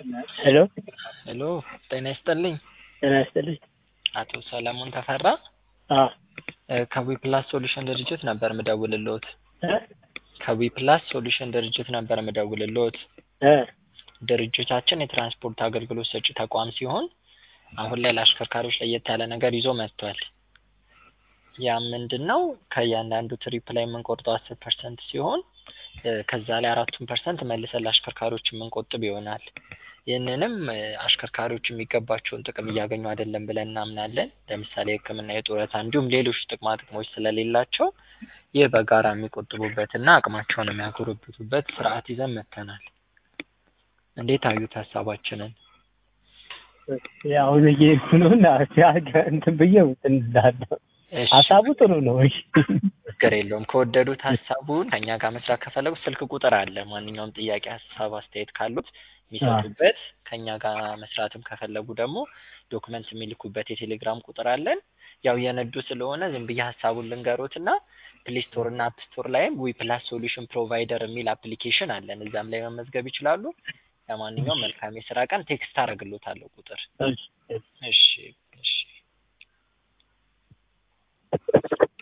ሄሎ ሄሎ ጤና ይስጥልኝ። ጤና ይስጥልኝ። አቶ ሰለሞን ተፈራ አዎ እ ከዊፕላስ ሶሉሽን ድርጅት ነበር ምደውልልዎት። እ ከዊፕላስ ሶሉሽን ድርጅት ነበር ምደውልልዎት። እ ድርጅታችን የትራንስፖርት አገልግሎት ሰጪ ተቋም ሲሆን አሁን ላይ ለአሽከርካሪዎች ለየት ያለ ነገር ይዞ መጥቷል። ያ ምንድን ነው? ከእያንዳንዱ ትሪፕ ላይ የምንቆርጠው አስር ፐርሰንት ሲሆን እ ከዛ ላይ አራቱን ፐርሰንት መልሰን ለአሽከርካሪዎች የምንቆጥብ ይሆናል። ይህንንም እ አሽከርካሪዎች የሚገባቸውን ጥቅም እያገኙ አይደለም ብለን እናምናለን። ለምሳሌ የሕክምና፣ የጡረታ እንዲሁም ሌሎች ጥቅማ ጥቅሞች ስለሌላቸው ይህ በጋራ የሚቆጥቡበትና አቅማቸውን የሚያጎለብቱበት ስርዓት ይዘን መጥተናል። እንዴት አዩት ሀሳባችንን? አሁን እየሄድኩ ነው እና ሲያገ እንትን ብዬ እንትን እላለሁ። እሺ ሀሳቡ ጥሩ ነው። እሺ ችግር የለውም። ከወደዱት ሀሳቡን ከእኛ ጋር መስራት ከፈለጉ ስልክ ቁጥር አለ። ማንኛውም ጥያቄ፣ ሀሳብ፣ አስተያየት ካሉት የሚሰጡበት ከእኛ ጋር መስራትም ከፈለጉ ደግሞ ዶክመንት የሚልኩበት የቴሌግራም ቁጥር አለን። ያው የነዱ ስለሆነ ዝም ብዬ ሀሳቡን ልንገሮት እና ፕሌይ ስቶር እና አፕ ስቶር ላይም ዊ ፕላስ ሶሉሽን ፕሮቫይደር የሚል አፕሊኬሽን አለን። እዛም ላይ መመዝገብ ይችላሉ። ለማንኛውም መልካም የስራ ቀን። ቴክስት አደርግሎታለሁ ቁጥር። እሺ እሺ እሺ